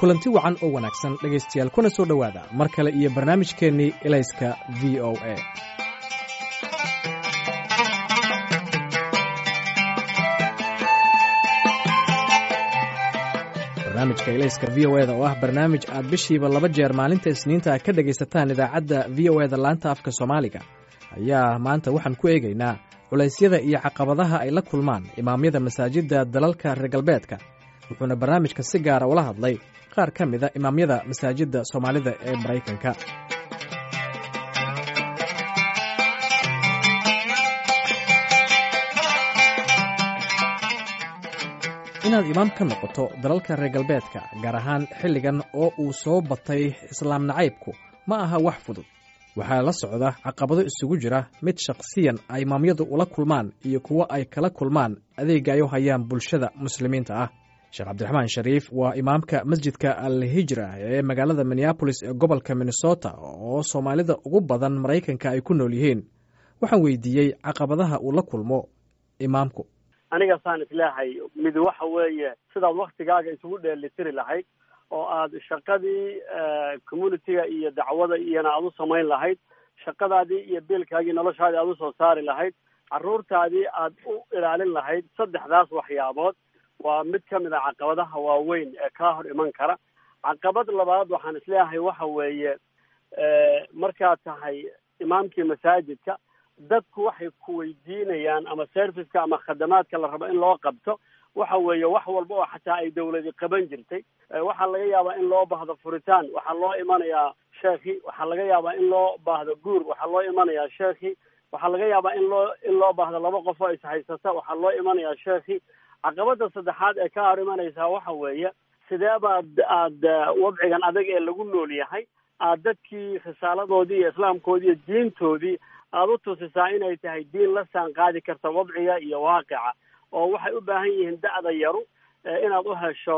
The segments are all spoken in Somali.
kulanti wacan oo wanaagsan dhegaystayaal kuna soo dhowaada mar kale iyo barnaamijkeennii elayska v o a barnaamijka elayska v o eda oo ah barnaamij aad bishiiba laba jeer maalinta isniinta ka dhegaysataan idaacadda v o eda laanta afka soomaaliga ayaa maanta waxaan ku eegaynaa culaysyada iyo caqabadaha ay la kulmaan imaamyada masaajidda dalalka reer galbeedka wuxuuna barnaamijka si gaara ula hadlay qaar ka mida imaamyada masaajidda soomaalida ee maraykanka inaad imaam ka noqoto dalalka reer galbeedka gaar ahaan xilligan oo uu soo batay islaam nacaybku ma aha wax fudud waxaa la socda caqabado isugu jira mid shakhsiyan ay imaamyadu ula kulmaan iyo kuwo ay kala kulmaan adeega ay u hayaan bulshada muslimiinta ah sheekh cabdiraxmaan shariif waa imaamka masjidka al hijra ee magaalada minneabolis ee gobolka minnesota oo soomaalida ugu badan maraykanka ay ku nool yihiin waxaan weydiiyey caqabadaha uu la kulmo imaamku aniga saan isleehay mid waxa weeye sidaad waktigaaga isugu dheelitiri lahayd oo aad shaqadii communitiga iyo dacwada iyona aad u samayn lahayd shaqadaadii iyo biilkaagii noloshaadii aad usoo saari lahayd carruurtaadii aad u ilaalin lahayd saddexdaas waxyaabood waa mid ka mid a caqabadaha waaweyn ee kaa hor iman kara caqabad labaad waxaan isleeyahay waxa weeye markaad tahay imaamkii masaajidka dadku waxay ku weydiinayaan ama serviceka ama khadamaadka la rabo in loo qabto waxa weeye wax walba oo xataa ay dawladi qaban jirtay waxaa laga yaabaa in loo baahdo furitaan waxaa loo imanayaa sheekhi waxaa laga yaabaa in loo baahdo guur waxaa loo imanayaa sheekhi waxaa laga yaabaa in loo in loo baahdo laba qof oo ishaysata waxaa loo imanayaa sheekhi caqabada saddexaad ee ka hor imanaysaa waxa weeye sidee baad aad wadcigan adag ee lagu nool yahay aad dadkii risaaladoodii iyo islaamkoodii iyo diintoodii aada u tusisaa inay tahay diin la saan qaadi karta wadciga iyo waaqica oo waxay u baahan yihiin da'da yaru inaad u hesho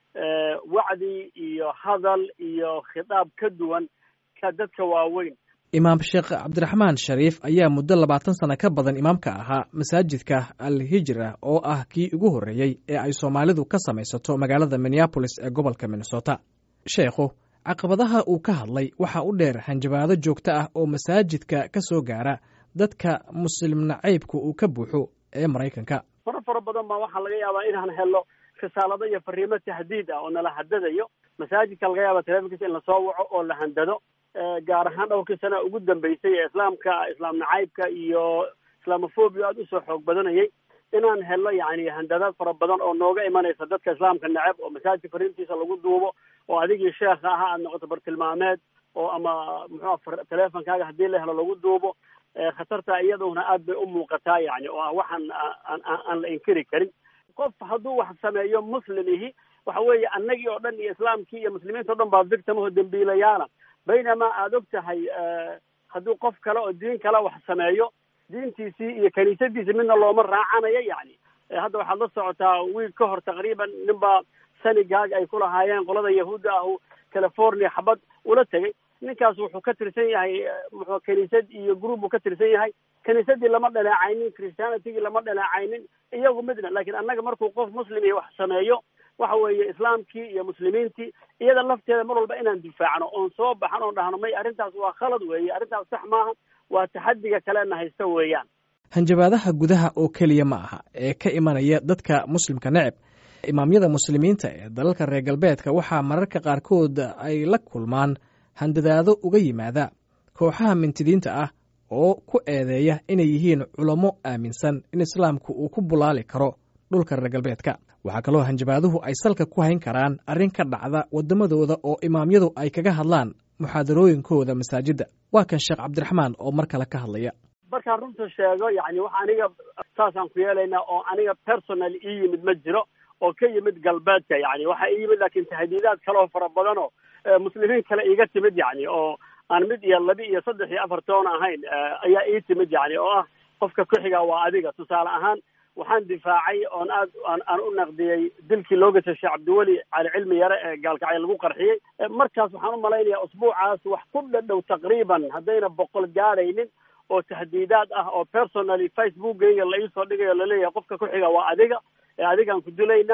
wacdi iyo hadal iyo khitaab ka duwan ka dadka waaweyn imaam sheekh cabdiraxmaan shariif ayaa muddo labaatan sano ka badan imaamka ahaa masaajidka al hijra oo ah kii ugu horreeyey ee ay soomaalidu ka samaysato magaalada minneabolis ee gobolka minnesota sheekhu caqabadaha uu ka hadlay waxaa u dheer hanjabaado joogto ah oo masaajidka ka soo gaara dadka muslim nacaybka uu ka buuxo ee maraykanka fara fara badan baa waxaa laga yaabaa inaan helo risaalado iyo fariimo tahdiid ah oo nala hadadayo masaajidka laga yaaba telefonkiisa in lasoo waco oo la handado gaar ahaan dhowrkii sana ugu dambeysay ee islaamka islaam nacaybka iyo islamophobia aada usoo xoog badanayay inaan helo yani handadaad fara badan oo nooga imanaysa dadka islaamka neceb oo masaajidka fariintiisa lagu duubo oo adigii sheekha ahaa aad noqoto bartilmaameed oo ama muxua teleefonkaaga haddii la helo lagu duubo khatarta iyaduna aad bay u muuqataa yani oo ah waxaan aan la inkiri karin qof hadduu wax sameeyo muslim ihi waxa weeye annagii oo dhan iyo islaamkii iyo muslimiinta o dhan baa victimaho dembiilayaala baynamaa aada og tahay hadduu qof kale oo diin kale wax sameeyo diintiisii iyo kaniisadiisi midna looma raacanayo yani hadda waxaad la socotaa wiil ka hor taqriiban ninbaa sanigaag ay ku lahaayeen qolada yahuudda ahu california xabad ula tegay ninkaas wuxuu ka tirsan yahay muxuu kaniisad iyo group buu ka tirsan yahay kaniisadii lama dhaleecaynin christianitigii lama dhaleecaynin iyagu midna laakiin annaga markuu qof muslim iyo wax sameeyo waxa weeye islaamkii iyo muslimiintii iyada lafteeda mar walba inaan difaacno oon soo baxan oon dhahno may arrintaas waa khalad weeye arrintaas sax maaha waa taxadiga kalena haysta weeyaan hanjabaadaha gudaha oo keliya ma aha ee ka imanaya dadka muslimka neceb imaamyada muslimiinta ee dalalka reer galbeedka waxaa mararka qaarkood ay la kulmaan handadaado uga yimaada kooxaha mintidiinta ah oo ku eedeeya inay yihiin culamo aaminsan in islaamku uu ku bulaali karo dhulka reer galbeedka waxaa kaloo hanjabaaduhu ay salka ku hayn karaan arrin ka dhacda waddamadooda oo imaamyadu ay kaga hadlaan muxaadarooyinkooda masaajidda waa kan sheekh cabdiraxmaan oo mar kale ka hadlaya markaan runta sheego yani wax aniga saasaan ku yeelaynaa oo aniga personal ii yimid ma jiro oo ka yimid galbeedka yani waxaa ii yimid laakiin tahdiidaad kaleoo fara badan oo muslimiin kale iiga timid yani oo aan mid iyo laba iyo saddex iyo afar toon ahayn ayaa ii timid yani oo ah qofka ku-xiga waa adiga tusaale ahaan waxaan difaacay oon aad aan u naqdiyey dilkii loo gashay sheekh cabdiweli cali cilmi yare ee gaalkacyo lagu qarxiyey markaas waxaan u malaynayaa usbuucaas wax ku dhadhow taqriiban haddayna boqol gaadhaynin oo tahdiidaad ah oo personally facebookgayga la iisoo dhigayo laleeyahay qofka ku xiga waa adiga ee adigaan ku dilaynaa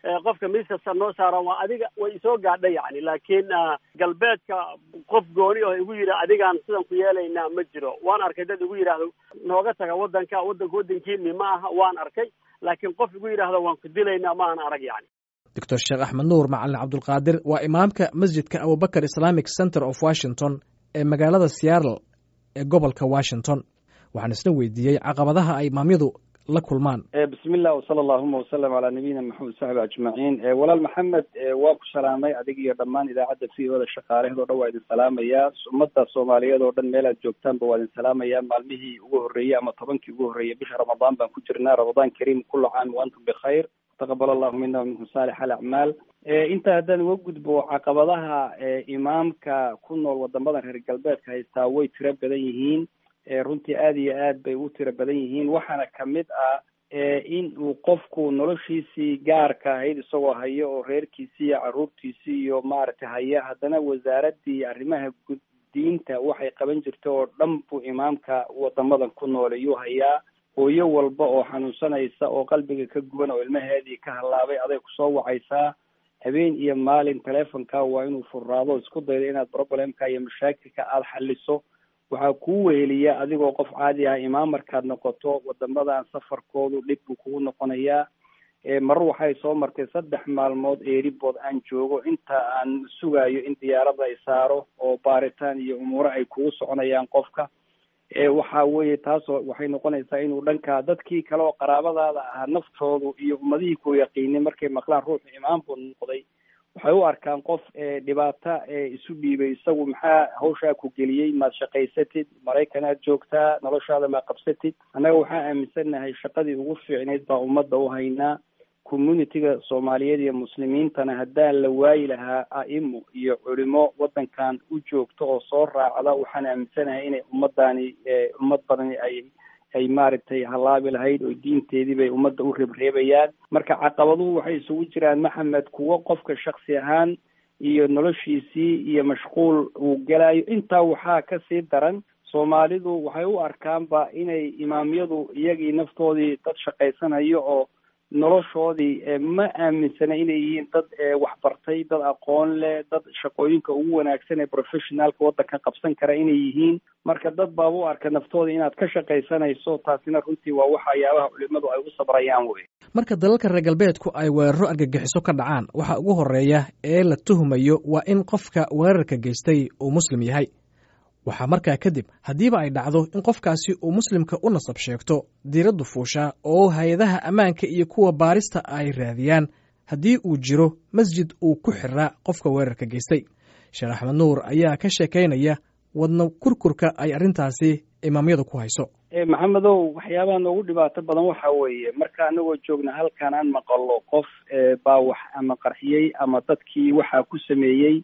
qofka miiskasta noo saaran waa adiga way isoo gaadha yani laakiin galbeedka qof gooni oo igu yidhi adigaan sidan ku yeelaynaa ma jiro waan arkay dad igu yidhaahdo nooga taga waddanka waddanka waddankiini ma aha waan arkay laakiin qof igu yidhaahdo waan ku dilaynaa ma aan arag yani doctor sheekh axmed nuur macalin cabdulqaadir waa imaamka masjidka abubakar islamic center of washington ee magaalada seattle ee gobolka washington waxaan isna weydiiyey caqabadaha ay imaamyadu la kulmaan bismi illah wsala allahuma wasalam calaa nabiyina maxamed saxbi ajmaciin walaal maxamed waa ku salaamay adig iyo dhammaan idaacadda v o da shaqaalaheed o dhan waa idin salaamayaa ummadda soomaaliyeed oo dhan meel aad joogtaanba waa idin salaamayaa maalmihii ugu horreeyey ama tobankii ugu horreeyey bisha ramadaan baan ku jirnaa ramadaan kariim kula caam wa antum bikhayr taqabal allahu mina wa minkum saalix alacmaal intaa haddaan uga gudbo caqabadaha imaamka ku nool wadamadan reer galbeedka haystaa way tiro badan yihiin runtii aada iyo aad bay u tiro badan yihiin waxaana kamid ah in uu qofku noloshiisii gaarka ahayd isagoo hayo oo reerkiisii iyo caruurtiisii iyo maaragtay haya haddana wasaaradii arrimaha gud diinta waxay qaban jirta oo dhan buu imaamka wadamadan ku nool iyuu hayaa hooyo walba oo xanuunsanaysa oo qalbiga ka guban oo ilmaheedii ka hallaabay aday kusoo wacaysaa habeen iyo maalin telefonka waa inuu furraado isku daydo inaad problemka iyo mashaakilka aada xaliso waxaa kuu weheliya adigoo qof caadi ah imaam markaad noqoto wadamadan safarkoodu dhib buu kugu noqonayaa marar waxay soo martay saddex maalmood eeribood aan joogo inta aan sugayo in diyaarada ay saaro oo baaritaan iyo umuuro ay kugu soconayaan qofka waxa weeye taasoo waxay noqonaysaa inuu dhanka dadkii kale oo qaraabadaada ahaa naftoodu iyo ummadihii ku yaqiinay markay maqlaan ruuxu imaam buu noqday waxay u arkaan qof dhibaato isu dhiibay isagu maxaa hawshaa ku geliyey maad shaqaysatid maraykanaad joogtaa noloshaada maa qabsatid annaga waxaa aaminsannahay shaqadii ugu fiicnayd baa ummadda u haynaa communitiga soomaaliyeed iyo muslimiintana haddaan la waayi lahaa a'imo iyo culimo waddankan u joogto oo soo raacda waxaan aaminsanahay inay ummaddaani ummad badani ay ay maaragtay hallaabi lahayd oo diinteedii bay ummadda u reebreebayaan marka caqabaduhu waxay isugu jiraan maxamed kuwo qofka shaksi ahaan iyo noloshiisii iyo mashquul uu gelayo intaa waxaa kasii daran soomaalidu waxay u arkaanba inay imaamyadu iyagii naftoodii dad shaqaysanayo oo noloshoodii ma aaminsana inay yihiin dad waxbartay dad aqoon leh dad shaqooyinka ugu wanaagsan ee professionaalka waddanka qabsan kara inay yihiin marka dad baaba u arka naftooda inaad ka shaqaysanayso taasina runtii waa waxyaabaha culimadu ay u sabrayaan wey marka dalalka reer galbeedku ay weeraro argagixiso ka dhacaan waxa ugu horeeya ee la tuhumayo waa in qofka weerarka geystay uu muslim yahay waxaa markaa kadib haddiiba ay dhacdo in qofkaasi uu muslimka u nasab sheegto diiraddu fuushaa oo hay-adaha ammaanka iyo kuwa baarista ay raadiyaan haddii uu jiro masjid uu ku xiraa qofka weerarka geystay sheekh axmed nuur ayaa ka sheekaynaya wadna kurkurka ay arrintaasi imaamyadu ku hayso maxamedow waxyaabaha noogu dhibaato badan waxa weeye marka anagoo joogna halkan aan maqalo qof baa wax ama qarxiyey ama dadkii waxaa ku sameeyey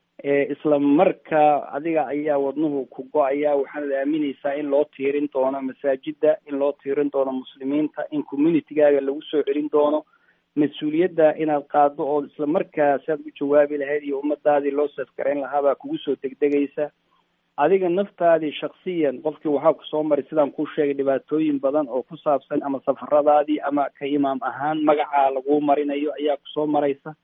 isla markaa adiga ayaa wadnuhu ku go-aya waxaanad aaminaysaa in loo tiirin doono masaajida in loo tiirin doono muslimiinta in communitygaaga lagu soo celin doono mas-uuliyadda inaad qaado oo isla markaa si aad u jawaabi lahayd iyo ummadaadii loo safgarayn lahaabaa kugu soo degdegaysa adiga naftaadii shaksiyan qofkii waxaa kusoo maray sidaan kuu sheegay dhibaatooyin badan oo ku saabsan ama safaradaadii ama ka imaam ahaan magacaa laguu marinayo ayaa kusoo maraysa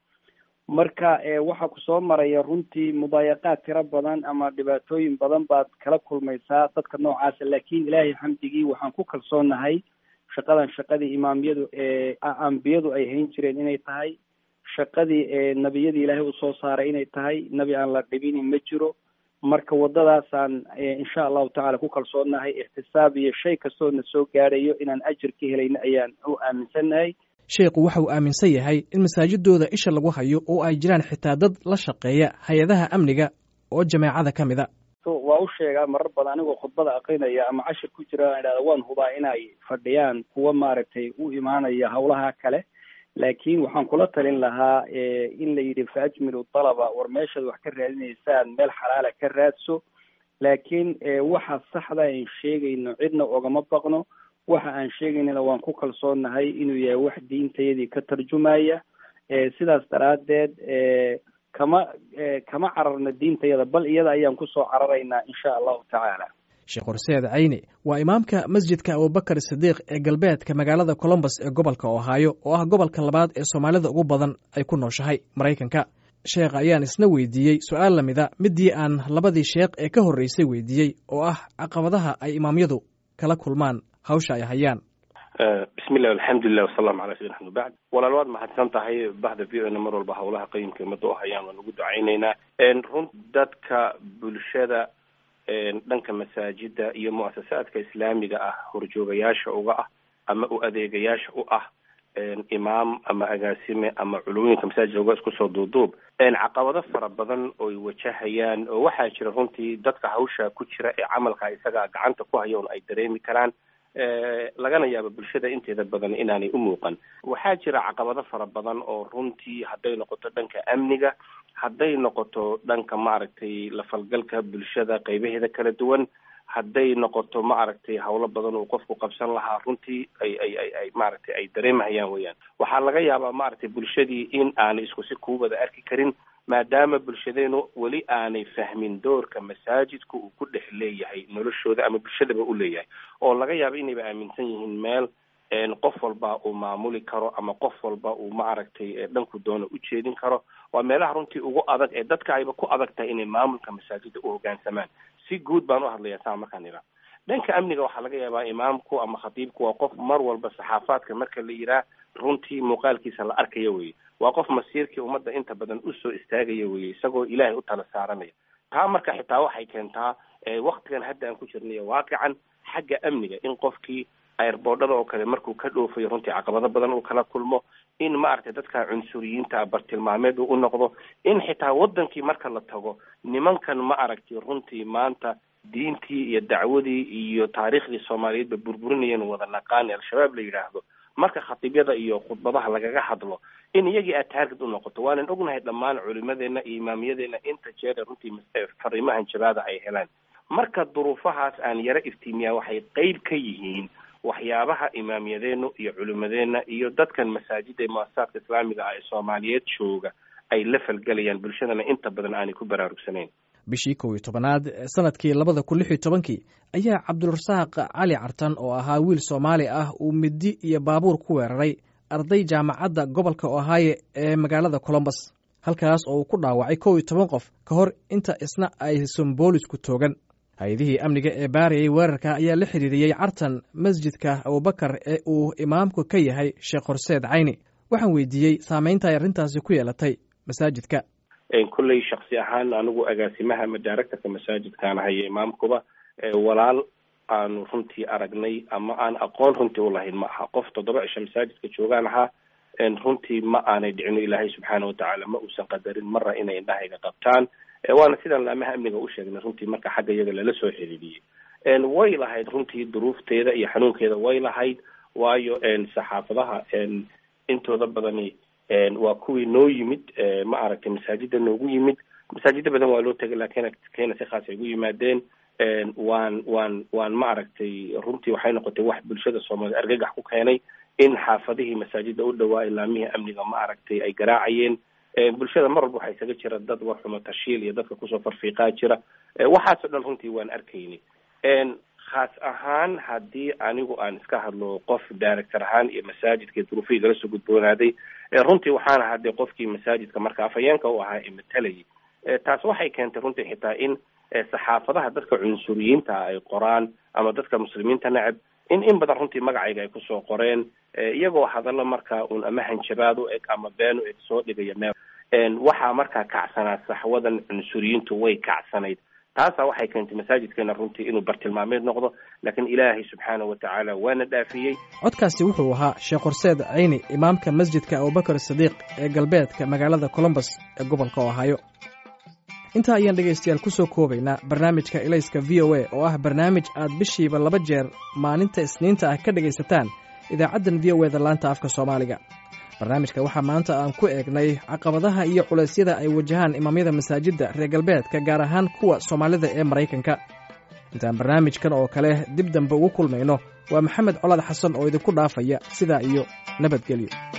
marka waxaa kusoo maraya runtii mudaayaqaad tiro badan ama dhibaatooyin badan baad kala kulmaysaa dadka noocaasa laakiin ilaahay xamdigii waxaan ku kalsoonahay shaqadan shaqadii imaamyadu ambiyadu ay hayn jireen inay tahay shaqadii nebiyadii ilaahay usoo saaray inay tahay nebi aan la dhibinin ma jiro marka waddadaasaan insha allahu tacala ku kalsoonahay ixtisaab iyo shay kastoo na soo gaadhayo inaan ajir ka helayno ayaan u aaminsannahay sheekhu waxa uu aaminsan yahay in masaajidooda isha lagu hayo oo ay jiraan xitaa dad la shaqeeya hay-adaha amniga oo jameecada ka mid a waa u sheegaa marar badan anigoo khudbada aqrinaya ama cashir ku jira aan idhahda waan hubaa inay fadhiyaan kuwa maaragtay u imaanaya hawlaha kale laakiin waxaan kula talin lahaa in la yidhi fa ajmilu dalaba war meeshaad wax ka raadinaysaan meel xalaala ka raadso laakiin waxa saxda aan sheegayno cidna ogama baqno waxa aan sheegaynana waan ku kalsoonahay inuu yahay wax diintayadii ka tarjumaya sidaas daraaddeed kama kama cararno diintayada bal iyada ayaan kusoo cararaynaa insha allahu tacaala sheekh horseed cayni waa imaamka masjidka abubakar sidiiq ee galbeedka magaalada colombos ee gobolka ohaayo oo ah gobolka labaad ee soomaalida ugu badan ay ku nooshahay maraykanka sheekh ayaan isna weydiiyey su-aal lamida midii aan labadii sheekh ee ka horreysay weydiiyey oo ah caqabadaha ay imaamyadu kala kulmaan hawsha ay hayaan bismillahi alxamdulilah wasalaamu calaa sayidina axmed bacd walaal waad mahadsan tahay bahda v o na mar walba howlaha qayimka ummadda u hayaan waan ugu ducaynaynaa run dadka bulshada dhanka masaajida iyo muasasaadka islaamiga ah horjoogayaasha uga ah ama u adeegayaasha u ah imaam ama agaasime ama culumooyinka masaajidka uga isku soo duuduub caqabado fara badan oy wajahayaan oo waxaa jira runtii dadka hawsha ku jira ee camalka isaga gacanta ku haya un ay dareemi karaan lagana yaabo bulshada inteeda badan inaanay u muuqan waxaa jira caqabado fara badan oo runtii hadday noqoto dhanka amniga hadday noqoto dhanka maaragtay lafalgalka bulshada qaybaheeda kala duwan hadday noqoto maaragtay hawlo badan uu qofku qabsan lahaa runtii ay ay ay ay maaragtay ay dareemahayaan weyaan waxaa laga yaabaa maaragtay bulshadii in aanay isku si kuu wada arki karin maadaama bulshadeenu weli aanay fahmin doorka masaajidku uu ku dhex leeyahay noloshooda ama bulshadaba u leeyahay oo laga yaabo inayba aaminsan yihiin meel qof walba uu maamuli karo ama qof walba uu maaragtay dhanku doono u jeedin karo waa meelaha runtii ugu adag ee dadka ayba ku adag tahay inay maamulka masaajida u hoggaansamaan si guud baan u hadlayaa saa markaan idhaa dhanka amniga waxaa laga yaabaa imaamku ama khatiibku waa qof mar walba saxaafaadka marka la yihaah runtii muuqaalkiisa la arkayo weye waa qof masiirkii ummadda inta badan usoo istaagaya weye isagoo ilaahay u tala saaranaya taa marka xitaa waxay keentaa waktigan hadda aan ku jirnayo waaqican xagga amniga in qofkii airboodhada oo kale markuu ka dhoofayo runtii caqabado badan uu kala kulmo in maaragtay dadka cunsuriyiinta bartilmaameed uu u noqdo in xitaa wadankii marka la tago nimankan ma aragtay runtii maanta diintii iyo dacwadii iyo taariikhdii soomaaliyeedba burburinayeen wada naqaani al-shabaab la yidhaahdo marka khatiibyada iyo khudbadaha lagaga hadlo in iyagii aad taarged u noqoto waanan ognahay dhammaan culimadeena iyo imaamiyadeena inta jeera runtii fariimahan jabaada ay helaan marka duruufahaas aan yaro iftiimiyaa waxay qeyb ka yihiin waxyaabaha imaamiyadeenu iyo culimadeena iyo dadkan masaajida ee muasasaadka islaamiga ah ee soomaaliyeed jooga ay la falgelayaan bulshadana inta badan aanay ku baraarugsanayn bishii kow iyo tobanaad sanadkii labada kun lix iyo tobankii ayaa cabdulrasaaq cali cartan oo ahaa wiil soomaali ah uu midi iyo baabuur ku weeraray arday jaamacadda gobolka ohaaye ee magaalada colombos halkaas oo uu ku dhaawacay kow iyo toban qof ka hor inta isna aysan boolisku toogan hay-adihii amniga ee baarayay weerarka ayaa la xiriiriyey cartan masjidka abubakar ee uu imaamku ka yahay sheekh horseed cayni waxaan weydiiyey saameynta ay arrintaasi ku yeelatay masaajidka kolley shaksi ahaan anigu agaasimaha ama directorka masaajidkaan hayo imaamkuba walaal aanu runtii aragnay ama aan aqoon runtii ulahayn ma aha qof toddoba cisho masaajidka joogaan ahaa runtii ma aanay dhicino ilaahay subxaana watacaala ma uusan qadarin marra inay indhahayga qabtaan waana sidaan laamaha amniga u sheegnay runtii marka xagga iyaga lala soo xiriiriyey way lahayd runtii duruufteeda iyo xanuunkeeda way lahayd waayo saxaafadaha intooda badani waa kuwii noo yimid ma aragtay masaajida noogu yimid masaajida badan waa loo tegay laakiin keena si khaas ay ugu yimaadeen waan waan waan ma aragtay runtii waxay noqotay wax bulshada soomaaliya argagax ku keenay in xaafadihii masaajida u dhawaa ilaamihii amniga ma aragtay ay garaacayeen bulshada mar walba waxaa isaga jira dad warxumo tashiil iyo dadka kusoo farfiiqaa jira waxaasoo dhan runtii waan arkayni khaas ahaan haddii anigu aan iska hadlo qof director ahaan iyo masaajidka duruufihii gala soo gudboonaaday runtii waxaan ahaa dee qofkii masaajidka marka afhayeenka u ahaa ee matalayay taas waxay keentay runtii xitaa in saxaafadaha dadka cunsuriyiinta ay qoraan ama dadka muslimiinta neceb in in badan runtii magacayga ay kusoo qoreen iyagoo hadallo markaa uun ama hanjabaad u eg ama been u eg soo dhigaya meel waxaa markaa kacsanaa saxwadan cunsuriyiintu way kacsanayd taasaa waxay keentay masaajidkeena runtii inuu bartilmaameed noqdo laakiin ilaahay subxaana wa tacaala waana dhaafiyey codkaasi wuxuu ahaa sheekh horseed cayni imaamka masjidka abubakar sidiiq ee galbeedka magaalada colombos ee gobolka ohaayo intaa ayaan dhegaystayaal ku soo koobaynaa barnaamijka ilayska v o a oo ah barnaamij aad bishiiba laba jeer maalinta isniinta ah ka dhegaysataan idaacaddan v o eda laanta afka soomaaliga barnaamijka waxaa maanta aan ku eegnay caqabadaha iyo culeysyada ay wajahaan imaamyada masaajidda reer galbeedka gaar ahaan kuwa soomaalida ee maraykanka intaan barnaamijkan oo kale dib dambe ugu kulmayno waa maxamed colaad xasan oo idinku dhaafaya sidaa iyo nabadgelyo